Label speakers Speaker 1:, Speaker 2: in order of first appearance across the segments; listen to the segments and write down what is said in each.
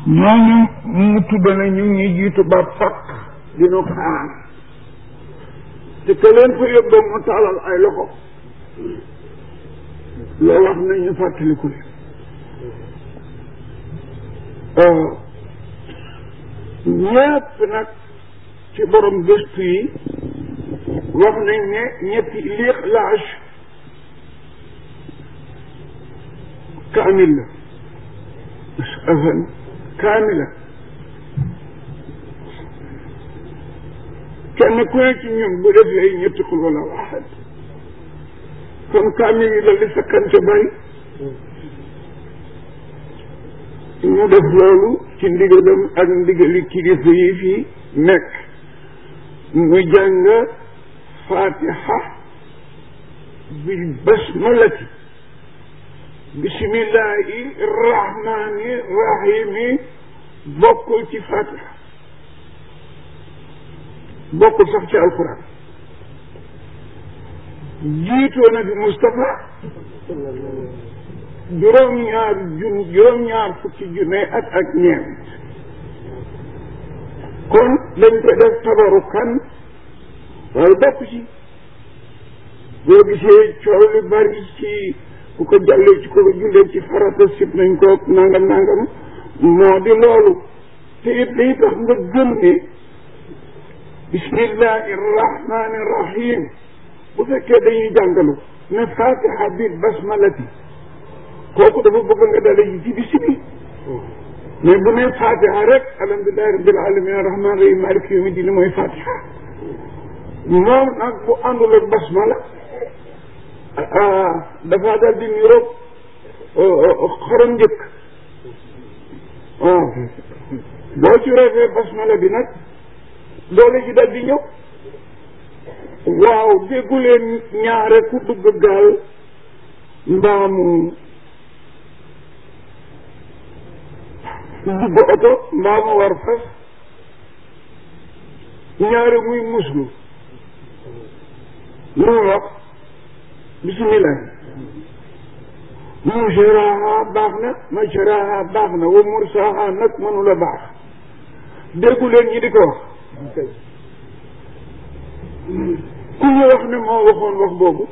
Speaker 1: ñooñu mu tudd na ñu ngi jiitu ba fakk dina ko aar te ke leen fa yóbboo mu taalal ay loxo loo wax nañu fàttaliku leen ñépp nag ci borom gëstu yi wax nañ ne ñetti lixlaas kaamil la afan kaamila kenn ku ne ci ñun bu defee ñetti xul wala waxat kon kaamil yi la li sakkante bari ñu def loolu ci ndigalam ak ndigali kilifa yi fii nekk mu jàng fatiha bil basmalati bismillahi rahmani rahimi bokkul ci fatiha bokkul sax ci alquran jiitoo na bi Moustapha juróom-ñaar jun juróom-ñaar fukki junne at ak ñeent kon dañ ko def tabarukan waaye bokk ci boo gisee coow lu bari ci ku ko jàllee ci ko ko jullee ci farata sib nañ ko nangam nangam moo di loolu te it day tax nga gëm ne bismillahi rahmani rahim bu fekkee dañuy jàngalu ne fatiha bi basmalati kooku dafa bëgg nga dale ji ci bisi bi mais bu ne fatiha rek alhamdulilahi rabbil alamin rahman rahim malik yawmi dini mooy fatiha moom nag bu àndul ak basmala dafa dal di niroog xorom njëkk waaw boo ci refee basmala bi nag doole ji dal di ñëw waaw dégguleen ñaare ku dugg gaal mbaamu dugg oto mbaamu war fas ñaare muy muslu lu mu wax bisimilah mujraha baax na majraha baax na wa mursaha nag mënula baax déggu leen ñi di ko wax ku ñu wax ne moo waxoon wax boobu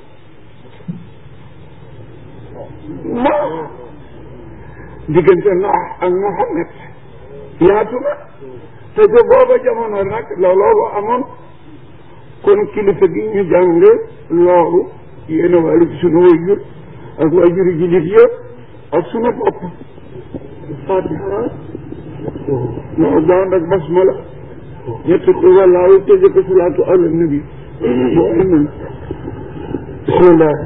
Speaker 1: non diggante Noox ak Muhammad yaatu na te que booba jamono nag loolu amoon kon kilifa gi ñu jàng loolu yéen a wàllu ci sunu wayjur ak wayjuri jullit yëpp ak sunu bopp fatiha moo daan ak basmala ñetti ko wallaahu tëje ko salaatu ala nabi bu amen bismillah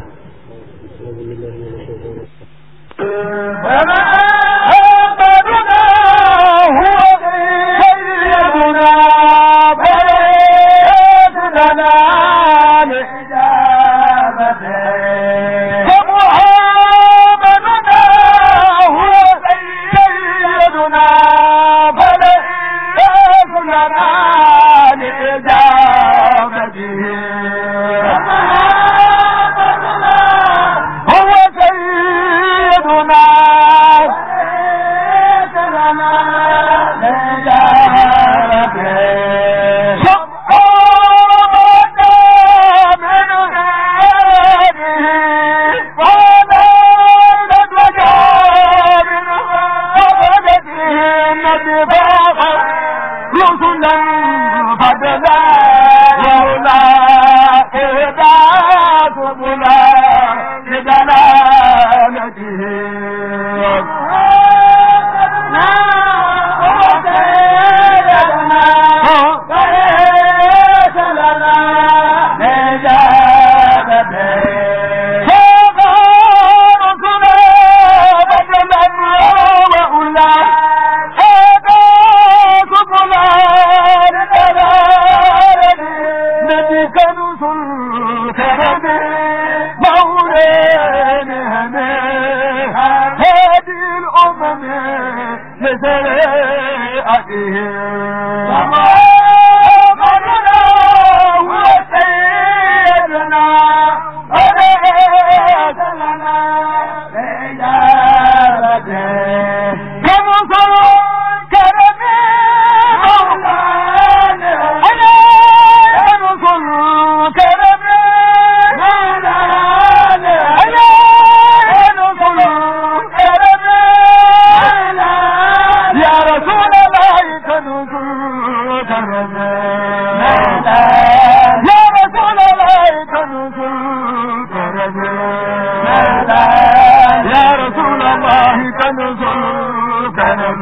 Speaker 1: الكرم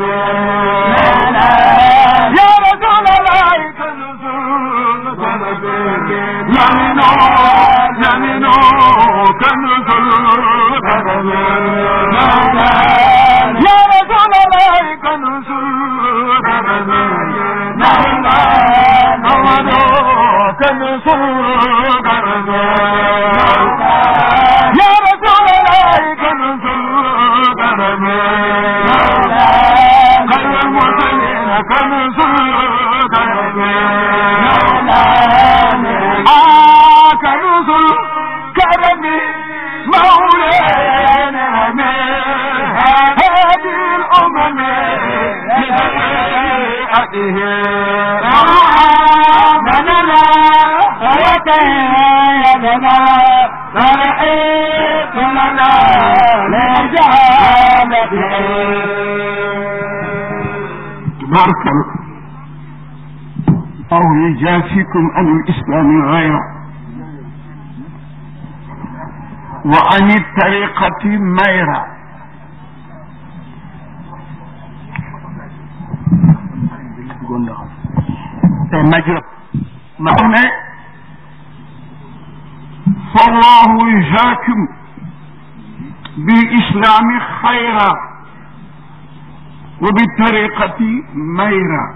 Speaker 1: يا رسول الله كنز الكرم يمينه يمينه كنز الكرم يا رسول الله كنز الكرم محمد كنز الكرم يا رسول الله كنز الكرم خير المرسلين كنز الكرم آه كنز الكرم مولانا هذه الأمم لهيئته آمننا وتيمنا فرحيت لنا تبارك الله أو يجافيكم عن الإسلام غيره وعن الطريقة ميرا مجرب معنى فالله يجاكم بالإسلام خيرا وبالطريقة ميرا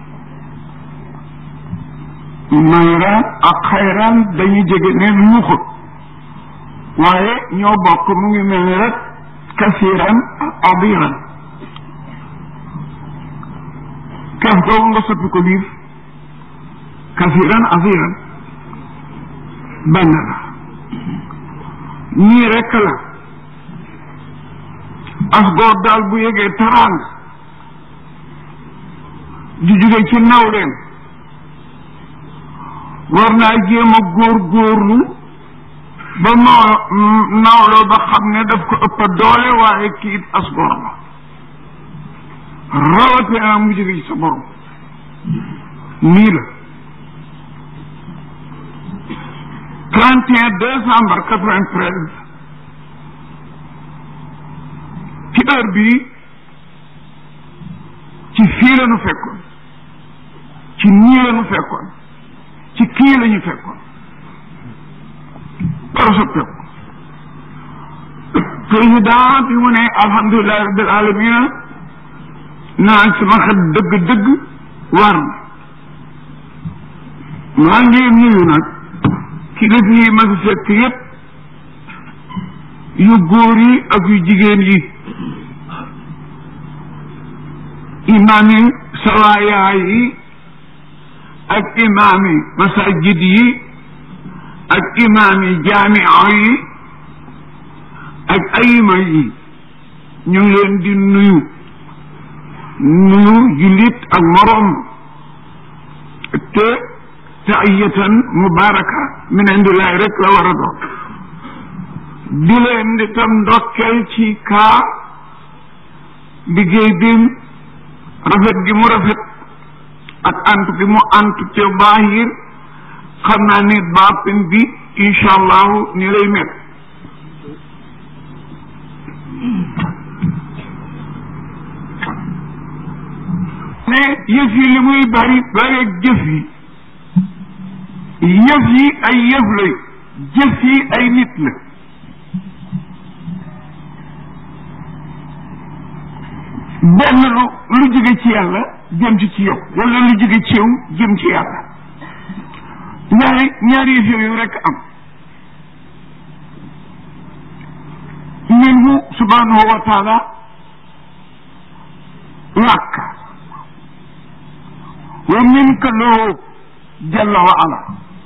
Speaker 1: ميرا أخيرا dañuy jege neen muxut waaye ñoo bokk mu ngi mel ni rek kasiran abiran kaf googu nga soppi ko liir kasiran abiran benn la ñii rekk la as góor daal bu yegee taraanga di jóge ci nawleen war naa jéem a góor góorlu ba noo nawloo ba xam ne daf ko ëpp doole waaye kii as góor la rawatina mu jóge ci sa borom nii la 31 décembre 93 ci heure bii ci fii la ñu fekkoon ci nii la ñu fekkoon ci kii la ñu fekkoon dara soppeeku président bi mu ne alhamdulilahi rabbil alamina naan sama xel dëgg-dëgg war na maa ngi nuyu nag kilifa yi ma fi fekk yépp yu góor yi ak yu jigéen yi imaam yi sawaayaa yi ak imaam yi masajid yi ak imaam yi jaamia yi ak ayima yi ñu ngi leen di nuyu nuyu jullit ak moroom te taiyatan mubaraka min indillahi rek la war a doon di leen di tam ndokkel ci kaa liggéey bi rafet gi mu rafet ak antu gi mu antu te baahir xam naa ni baatin bi incha allahu ni lay mel ne yëf yi li muy bari bari jëf yi yëf yi ay yëf la jëf yi ay nit la benn lu lu jóge ci yàlla jëm ci ci yow wala lu jóge ci yow jëm ci yàlla ñaari ñaari yëf yooyu rekk am minhu subhanahu wa taala làkk wa minka loo jalla wa ala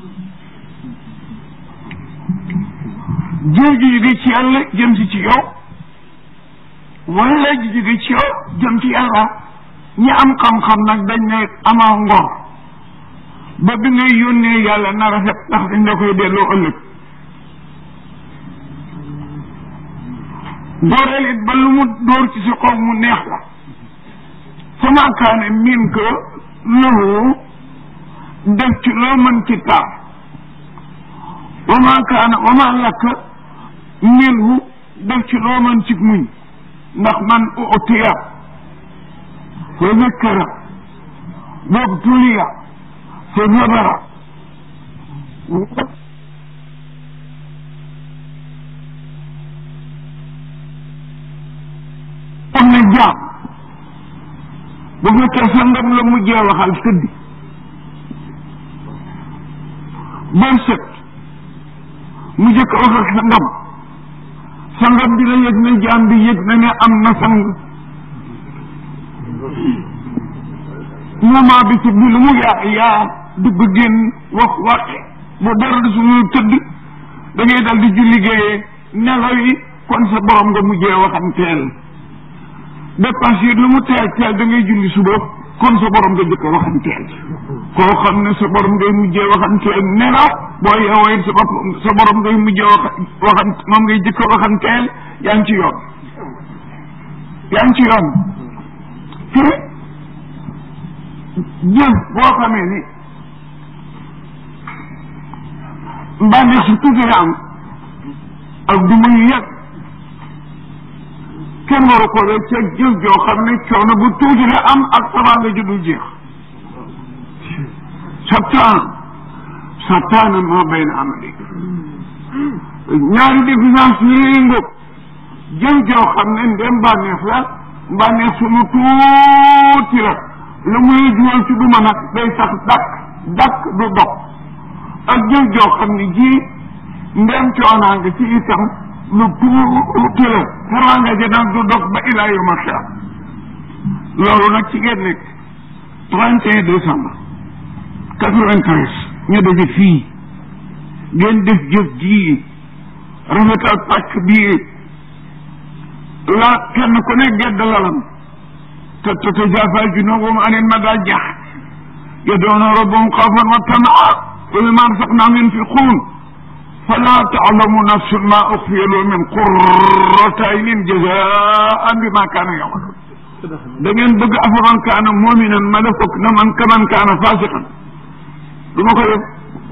Speaker 1: jooju jóge ci yàlla jëm si ci yow wala ji jóge ci yow jëm ci yàlla ñi am xam-xam nag dañ ne amaa ngor ba bi ngay yónnee yàlla na rafet ndax dañ la koy delloo ëllëg dooreel it ba lu mu dóor ci sa kaw mu neex la fa maa kaane min ko lahu def ci loo mën ci taar wa maa kaana wa maa lakk minhu def ci loo mën ci muñ ndax man utiya fa zakkara wabtuliya fa sabara am na jaam bu fekkee sangam la mujjee waxal tëdd bër set mu jëkk wax ak sangam sangam bi la yëg ne jaam bi yëg na ne am na sang moment bi ci bi lu mu yaa yaa dugg génn wax waxi bu dara di suñu tëdd da ngay dal di julli géeyee nelaw yi kon sa borom nga mujjee waxanteel dépense yi lu mu teel teel da ngay julli suba kon sa borom nga jëkk waxanteel koo xam ne sa borom ngay mujjee waxanteel nelaw boo yeewoo it sa bopp sa borom ngay mujjee wax waxant moom ngay jëkk waxanteel yaa ngi ci yoon yaa ngi ci yoon te jëf boo xamee ni mbànneex su tuuti la am ak du muy yàgg kenn waru ko def ca jëf joo xam ne coono bu tuuti la am ak teraanga ju dul jeex sattaan sattaan maa bayna amali ñaari différence yi ngóob jëf joo xam ne ndem bànneex la bànneex sunu tuuti la lu muy juwal ci duma nag day sax dakk dakk du dog ak jëf joo xam ne ji ndem coonaa nga ci itam lu tuuti la teraanga ja nag du dog ba ilaa yawma xiyaam loolu nag ci ngeen nekk trente et un décembre quatre-vingt-treize ñu daje fii ngeen def jëf ji rafetal pàcc bii la kenn ku ne gedd lalam te tatajaafaa junuubuhum anil madaaji' yad'uuna rabbahum xawfan wa tamaa wa mimmaa razaqnaahum yunfiquun falaa ta'lamu nafsun maa uxfiya lahum min qurrati aynin jazaa'an bimaa kaanuu ya'maluun da ngeen bëgg afaman kaana mu'minan ma def ko na man kaman kaana faasiqan du ma ko def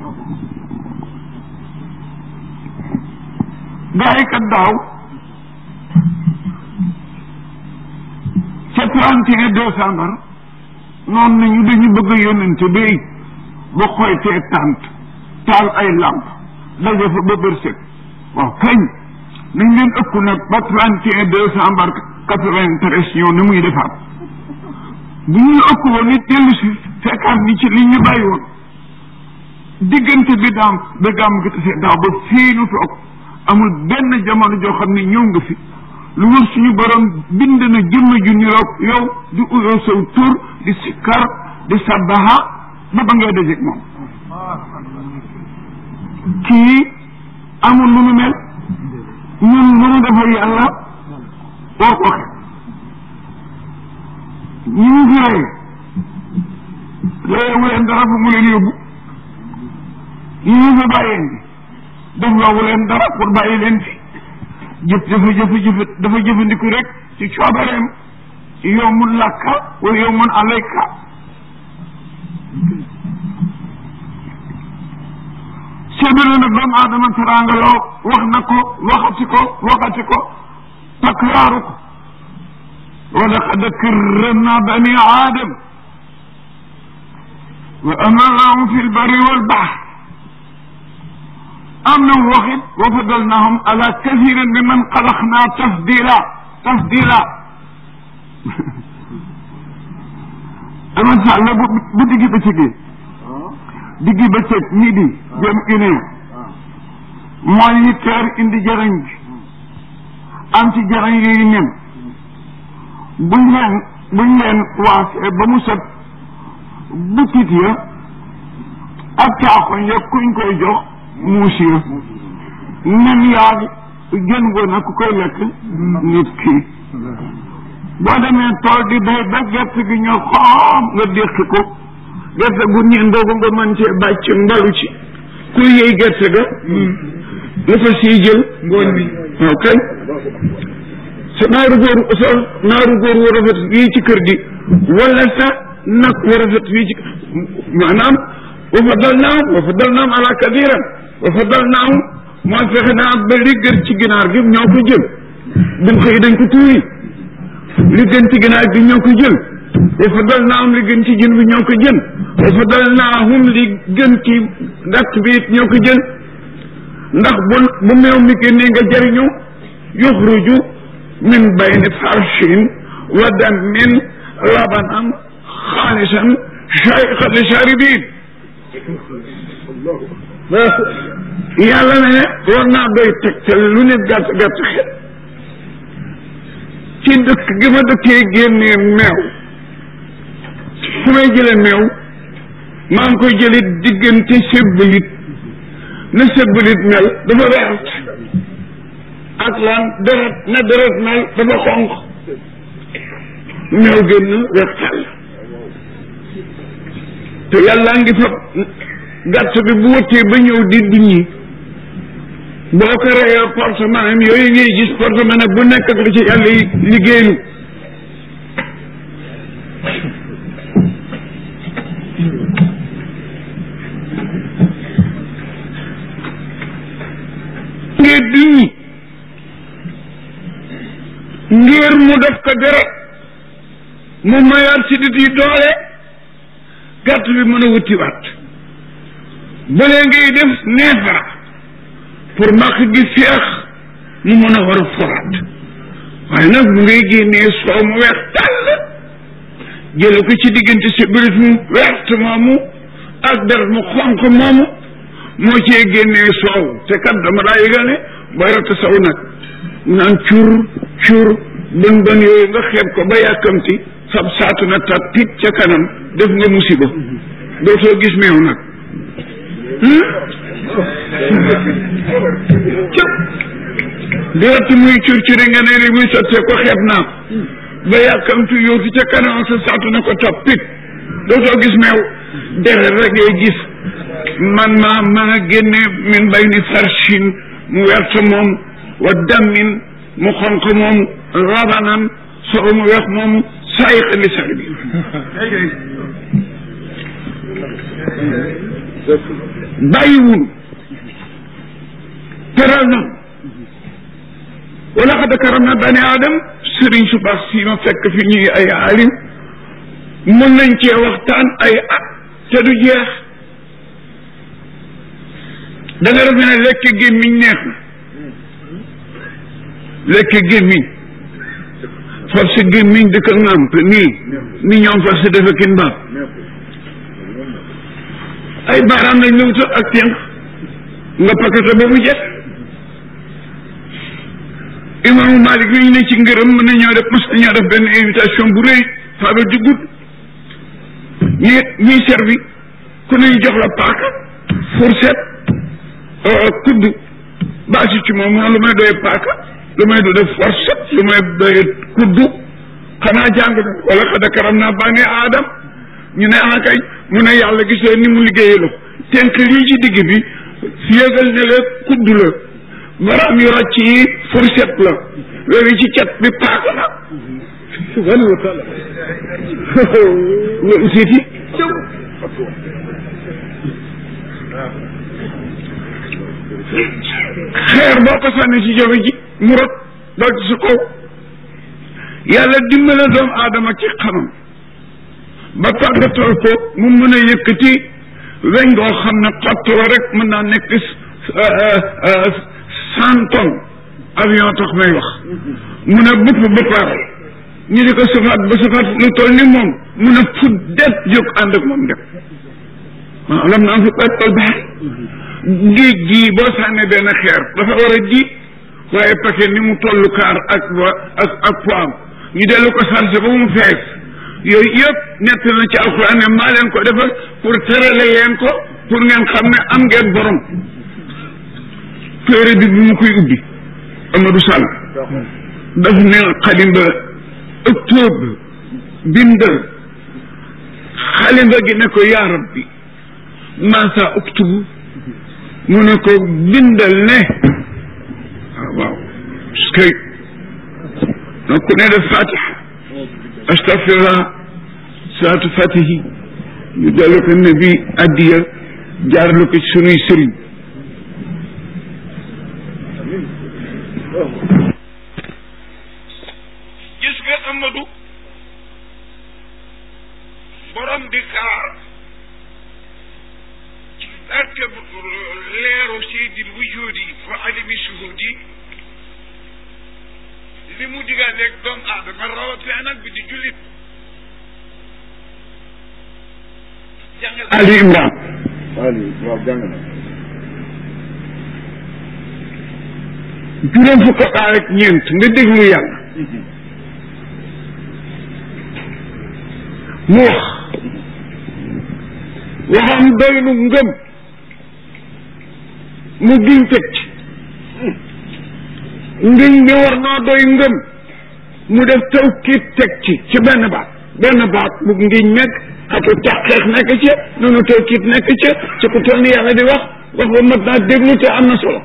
Speaker 1: gaa yi kat daaw ca trente et un décembre noonu nañu dañu bëgg a yónnante bay ba xoytee tànt taal ay lamp daje fa ba bërsëg waaw kañ nañ leen ëpp nag ba trente et un décembre quatre-vingt-treize ñëw ni muy defaat bu ñu ëpp woon nit dellu si fekkaat ni ci li ñu bàyyi woon diggante bi daam ba gàmm gi tase daaw ba fii nu toog amul benn jamono joo xam ne ñëw nga fi lu wër suñu borom bind na jëmm ju niroog yow di uyoo saw tur di sikkar di sabbaha ba ba ngay dajeeg moom kii amul lu nu mel ñun lu nu defal yàlla war ko xe ñu ñu fi rey léegi leen dara fu mu leen yóbbu ñu ñu fi bàyyeen bi def loobu leen dara pour bàyyi leen fi jëf dafa jëf jëf dafa jëfandiku rek ci coobareem yow mun lakka wala yow mun alayka séddale nag doomu aadama teraanga loo wax na ko waxati ko waxati ko takraaru ko wa laqad karramna bani aadam wa amalnahum fi lbarri walbahr am na waxit wa fadalnahum ala kathirin mi man xalaqna tafdila tafdila ama sàlla bu bu diggi bëccëgee diggi bëccëg midi jëm une heure mooy huit heures indi jarañ bi am ci jarañ yooyu nen buñ leen buñ leen waasee ba mu set butit ya ak caaxoñ ya kuñ koy jox muus ya nen yaag gën woon ak ku koy lekk nit kii boo demee tool di bay ba gerte gi ñor xoom nga déqi ko gerte gu ñendoo ko nga mën cee bàcc mbalu ci ku yëy gerte ga la fa siy jël ngooñ bi waaw kay sa naaru góor sa naaru góor wu rafet wii ci kër gi wala sa nag wu rafet wii ci maanaam wa fadalnaahum wa fadalnaahum ala kathiran wa fadalnaahum mooy fexe naa ba li gën ci ginaar gi ñoo ko jël buñ xëy dañ ko tuuri li gën ci ginaar gi ñoo ko jël wa fadal naa am li gën ci jën bi ñoo ko jën wa fadal naa hum li gën ci gàtt bi it ñoo ko jën ndax bu bu meew mi génnee nga jëriñu yuxruju min bayni farshin wa damin labanan xaalisan shayqan li sharibin yàlla ne war naa doy tegtal lu ne gàtt gàtt xel ci dëkk gi ma dëkkee génnee meew fu may jële meew maa ngi koy jële diggante sébbalit na sébbalit mel dafa weert ak lan deret na deret mel dafa xonq meew génn weextal te yàlla ngi fa gàtt bi bu wëttee ba ñëw di duñi boo ko reyee portement am yooyu ngay gis portement nag bu nekk ak li ci yàlla liggéeylu ngir duñi ngir mu def ko deret mu mayaat si dit yi doole gàtt bi mën a wutiwaat balee ngay def neefara pour mbaq gi feex mu mën a war a foraat waaye nag bu ngay génnee soow mu weex tàll jële ko ci diggante si birit mu wert moomu ak deret mu xonq moomu moo cee génnee soow te kat dama daa yëgal ne booy ratt saw nag naan cur cur bën bën yooyu nga xeeb ko ba yàkkamti sab saatu na tat tit ca kanam def nga musiba dootoo gis meew nag cëp direct muy curcuri nga ne li muy sottee ko xeeb naa ba yàkkamtu yóotu ca kanam sa saatu na ko tat pit dootoo gis meew deret rek ngay gis man ma ma nga génne min bay ni farshin mu wert moom wa dammin mu xonq moom rabanan soo mu weex moom saayiq li sar bi bàyyiwul teral na wala xad karam na bani aadam sëriñ su baax si ma fekk fi ñuy ay alim mën nañ cee waxtaan ay at te du jeex da nga defe ne lekk gémmiñ neex na lekk gémmiñ force gémmiñ di ko ŋàmp nii ni ñoom force defe kin mbaam ay baaraam lañ la wutal ak tenq nga paqueté ba mu jeex imaamu Malik yi ñu ne ci ngërëm mën nañoo def mas nañoo def benn invitation bu rëy faaba jugut ñi ñuy servi ku ne ñu jox la paaka fourchette kudd baasi ci moom lu may doyee paaka lu may doyee fourchette lu may doyee kudd xanaa jàng na wala xada karam naa bànni aadam ñu ne ah kay mu ne yàlla gisee ni mu liggéeyee la tenk lii ci digg bi yëgal ne la kudd la baraam yu rocc yi fourchette la loolu ci cet bi paaka la subhanahu wa taala loolu siiti xeer boo ko sànni ci jafe ji mu rot dal ci sa kaw yàlla dimbale doomu aadama ci xamam ba tàggatal ko mu mën a yëkkati weñ goo xam ne xott la rek mën naa nekk cent tonnes avion tax may wax mu ne bëpp bëppaaral ñu di ko safaat ba safaat lu toll ni moom mu ne fut det jóg ànd ak moom dem waaw lam na am fi ɓeppal baax géej gii boo sànnee benn xeer dafa war a ji waaye paquet ni mu tollu kaar ak wa ak ak poam ñu dellu ko chargé ba mu fees yooyu yëpp nett na ci alxuraan ne maa leen ko defal pour terale leen ko pour ngeen xam ne am ngeen borom téere bi bi mu koy ubbi Amadou Sall daf ne xalimba octobre bindal xalimba gi ne ko yaa rabbi masa oktubu mu ne ko bindal ne waaw waaw parce que donc ku ne def fatiha astafirullah salaatu fatihi ñu dellu ko ne bi addiya jaarlu ko ci sunuy sëriñ gis nga Amadou borom di kaar ci barke leeru seydil wujudi wa alimi suhudi li mu digganteeg doomu aadama rawatina nag bi di jullit jàngal Ali Imran
Speaker 2: Ali waaw jàng na
Speaker 1: juróom fukk ak ak ñeent nga déglu yàlla mu wax waxam doy nu ngëm mu giñ teg ci ngiñ bi war naa doy ngëm mu def tawkiit teg ci ci benn baat benn baat bu ngiñ nekk xatu taxeex nekk ca noonu tawkiit nekk ca ci ku toll ni yàlla di wax wax ba mat naa déglu te am na solo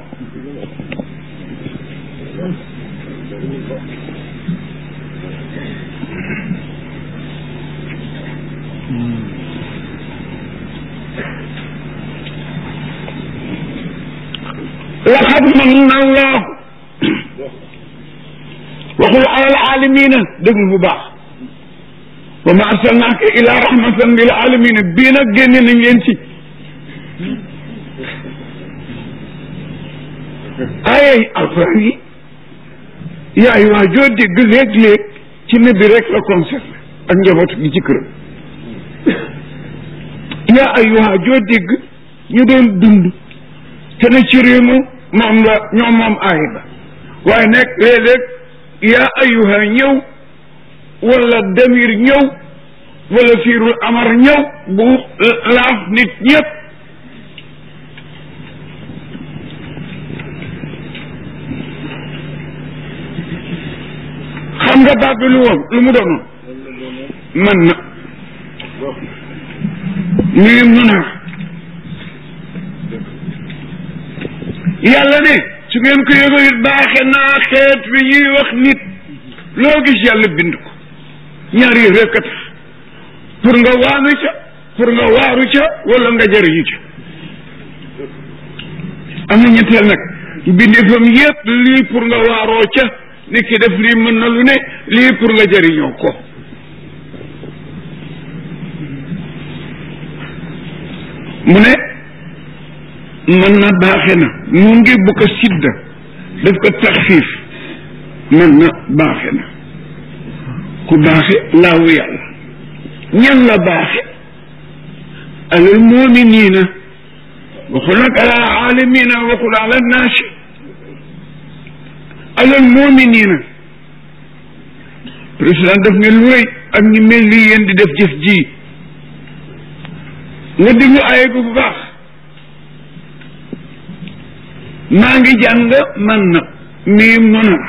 Speaker 1: laqad manna allahu waxul alal alamina déglu bu baax wa ma arsalnaaka ila rahmatan lil alamina bii nag génne nañ leen ci ayay alquran yi yaay waa joo dégg léeg-léeg ci nabi rek la concerné ak njabootu gi ci këram yaa ayuha joo dégg ñu doon dund te ne ci réew mi moom la ñoom moom aay ba waaye nag léeg-léeg yaa ayuha ñëw wala damir ñëw wala fiirul amar ñëw bu laaf nit ñëpp xam nga baat bi lu woon lu mu doonoon man na nii mun a yàlla ne su ngeen ko yëgoo it baaxe naa xeet bi ñuy wax nit loo gis yàlla bind ko ñaar yi rekk a tax pour nga waanu ca pour nga waaru ca wala nga jëriñu ca am na ñetteel nag bindeefam yépp lii pour nga waaroo ca nit ki def lii mën na lu ne lii pour nga jëriñoo ko mu ne mën na baaxe na mu ngi bu ko sidda daf ko taxfiif mën na baaxe na ku baaxe laawu yàlla ñan la baaxe alal muminina waxul nag ala alamina waxul ala naasi alal muminina président daf ne lu rëy ak ñi mel ni yéen di def jëf ji nga diglu aaya bi bu baax maa ngi jàng man na mii mën a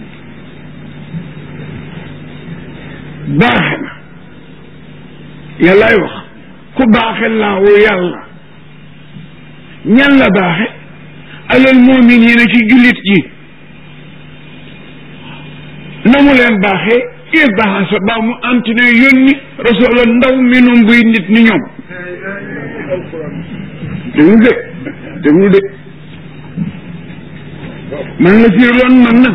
Speaker 1: baaxe na yàllaay wax ku baaxe laawu yàlla ñan la baaxe alal muminina ci jullit ji na mu leen baaxee il baaxa ba mu antine yónni rasula ndaw minum buy nit ni ñoom déglu de déglu de man la fiirloon man na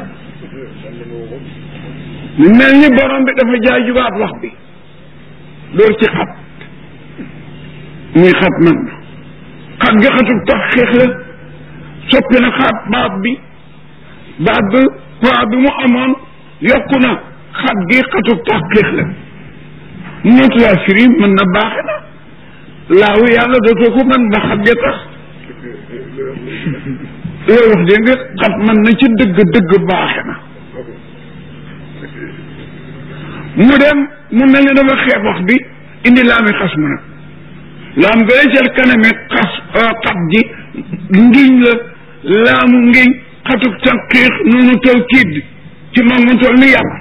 Speaker 1: mu mel ni borom bi dafa jaajubaat wax bi door ci xat muy xat man na xat gi xatul tax xeex la soppi na xaat baat bi baat bi poids bi mu amoon yokku na xat gi xatul tax xeex la ñootu laa firi mën na baaxe na laawu yàlla dootoo ko mën ba xat ga tax loolu wax dégg nga xat mën na ci dëgg dëgg baaxe na mu dem mu mel ni dafa xeeb wax bi indi laami xas mu nag laam gële ca kaname xas xat ji ngiñ la laamu ngiñ xatuk tanqiix noonu taw kiid ci moom mu toll ni yàlla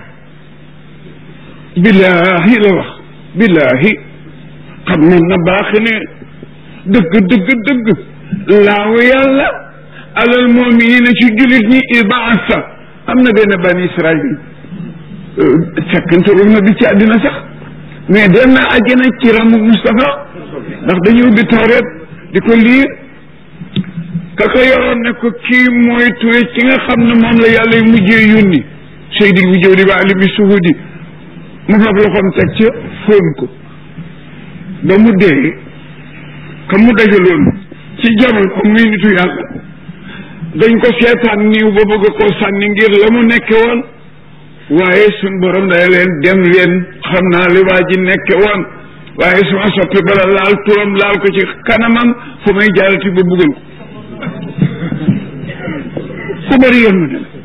Speaker 1: billaahi la wax billaahi xam mën na baaxe ne dëgg dëgg dëgg laawu yàlla alal muminina ci jullit ñi ibaasa am na benn bani israil fekkante na bi ci àddina sax mais dem na àjjana ci ramu Moustapha ndax dañu ubbi tawreet di ko liir ka ko yoroon ne ko kii mooy ture ci nga xam ne moom la yàlla mujjee yónni seydil wujudi ba alimi suhudi mu fab loxoom teg ca fóon ko ba mu dee ka mu dajaloon ci jamono muy nitu yàlla dañ ko seetaan niiw ba bëgg koo sànni ngir la mu nekke woon waaye suñ borom day leen dem leen xam naa li waa ji nekke woon waaye suma soppi bala laal turam laal ko ci kanamam fu may jaarati ba buggal ko ku bëri yoon na dem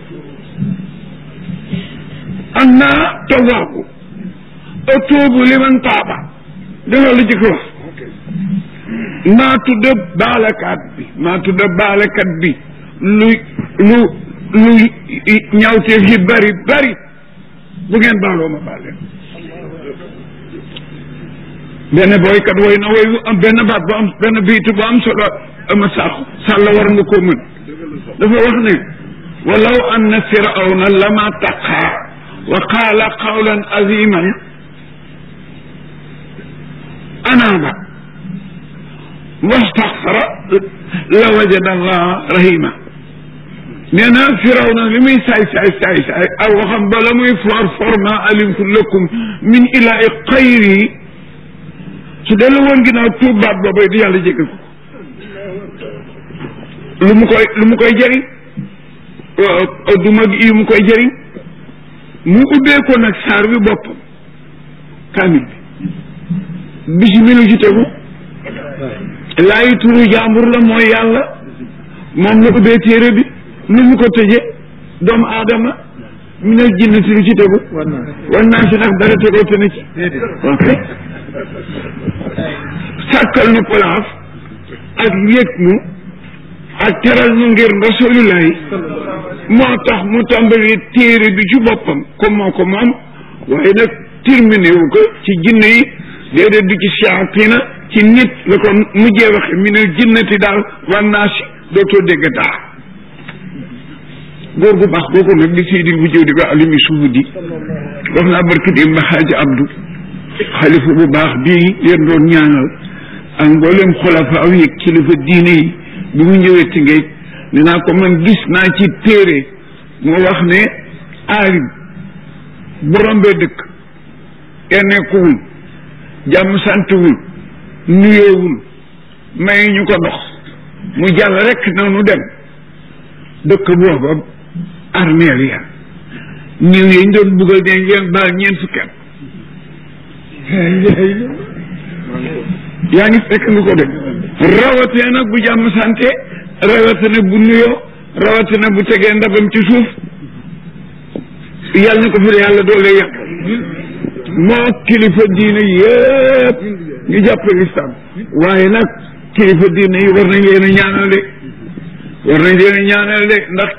Speaker 1: am naa tawaabu atuubu liman taaba danga lu jëkk wax maa tudd baalakat bi maa tudd baalakat bi lu lu lu ñawteef yi bari bari bu ngeen baaloo ma baal leen benn boykat woy na woy am benn baat bu am benn biitu bu am solo ama sax sàlla war nga koo mën dafa wax ne walaw anna firawna lama taqaa wa qaala qawlan aziman anaaba wastaxfara la wajada allah rahima nee na firaw na li muy saay saay saay saay aw waxam bala muy for for ma alimtu lakum min ilaai xayri su dellu woon ginnaaw tuub baat boobay di yàlla jégal ko lu mu koy lu mu koy jëriñ du mag yi mu koy jëriñ mu ubbee ko nag saar wi boppam kaamil bi bisimilu ci tegu laayi turu jàmbur la mooy yàlla moom la ubbee téere bi nu mu ko tëjee doomu aadama mi ne jinnati lu ci tegu war naa si nag dara tegoo te ne ci ok sàkkal nu place ak yëg nu ak teral nu ngir rasulillahi moo tax mu tàmbali téere bi ci boppam comme moo ko moom waaye nag terminé wu ko ci jinne yi déedéet du ci siyaatina ci nit la ko mujjee waxe mi ne jinnati daal war naa si dootoo dégg daa góor gu baax googu nag di siydil bu jëw di ba alimi suufu di wax naa barki di ma xaaji abdu xalifa bu baax bii leen doon ñaanal ak mboolem xulafa aw yi kilifa diine yi bi mu ñëwee Tëngéej ne naa ko man gis naa ci téere moo wax ne aalim bu rombee dëkk enneekuwul jàmm santuwul nuyoowul may ñu ko ndox mu jàll rek noonu dem dëkk booba armeel ya niw yi ñu doon buggal ne ngeen baal ñeent fukki at yaa ngi fekk nga ko dem rawatee nag bu jàmm sante rawatee nag bu nuyoo rawatee nag bu tegee ndabam ci suuf yàlla na ko fi yàlla doole yàq moo kilifa diine yëpp ñu jàppale islam waaye nag kilifa diine yi war nañ leen a ñaanal de war nañ leen a ñaanal de ndax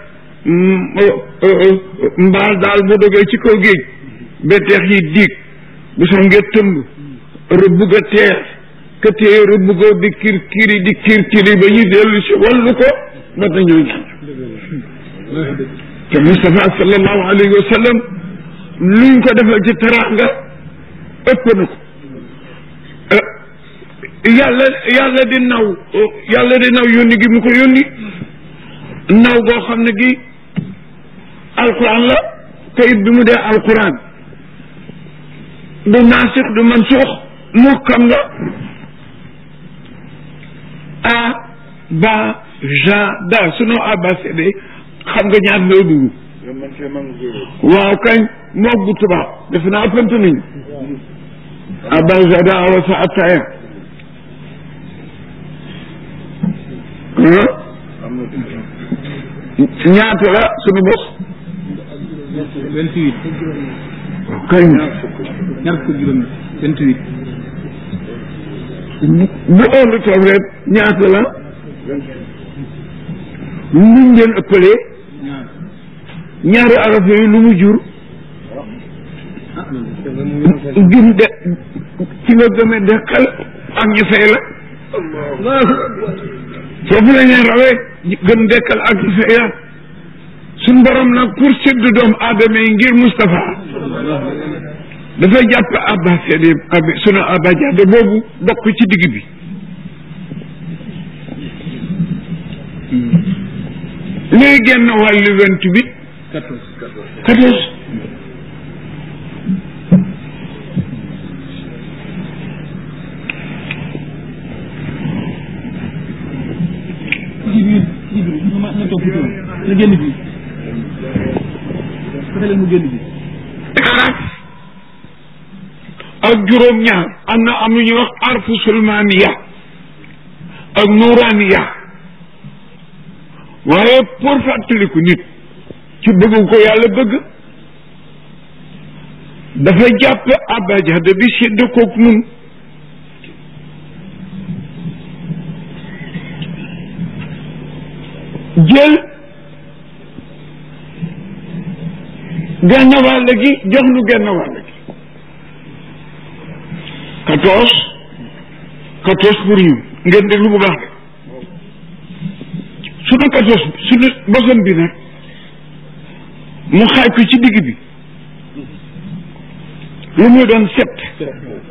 Speaker 1: mbaal daal bu dogee ci kaw géej betteex yi diig bu soo ngee tëmb rëbb ga teer ka téye rëbb ga di kir kiri di kir kiri ba ñu dellu si wallu ko ba dañoo ñaan te Moustapha sallallahu alayhi wa sallam luñ ko defal ci teraanga ëpp na ko yàlla yàlla di naw yàlla di naw yónni gi mu ko yónni naw goo xam ne gi alquran la kayit bi mu dee alquran du naasix du mansuux mukkam la a ba ja da sunu abacd xam nga ñaar loo dugg waaw kañ moog bu tubaab def naa ëppante nañ abajada awa sa attaya ñaata la sunu bos
Speaker 3: vingt-huit
Speaker 1: kañ
Speaker 3: ñaar fukk juróom vingt-huit
Speaker 1: bu óolu toog rek ñaata la luñ leen ëppalee
Speaker 3: ñaar
Speaker 1: ñaari araf yooyu lu mu jur
Speaker 3: ah loolu
Speaker 1: gëm de ci nga gëmee deqal ak ñu fay la foofu la ñuy rawee gëm dekkal ak ñu fay la suñ borom nag pour sédd doomu aadama yi ngir Moustapha dafay jàpp abba seede ab sunu abba jadde boobu bokk ci digg bi léegi genn wàllu vingt huit
Speaker 3: quatorze
Speaker 1: quatorze
Speaker 3: toppatoo na génn fii fexe leen mu génn fii
Speaker 1: araf ak juróom-ñaar am na am lu ñuy wax arfu sulmaniya ak nuraniya waaye pour fàttaliku nit ci bëgg ko yàlla bëgg dafa jàpp abajada bi sédd koog nun jël genn wàll gi jox nu genn wàll gi quatorze quatorze pour ñu ngeen déglu bu baax de sunu quatorze sunu bosam bi nag mu xaaj ko ci digg bi lu muy doon sept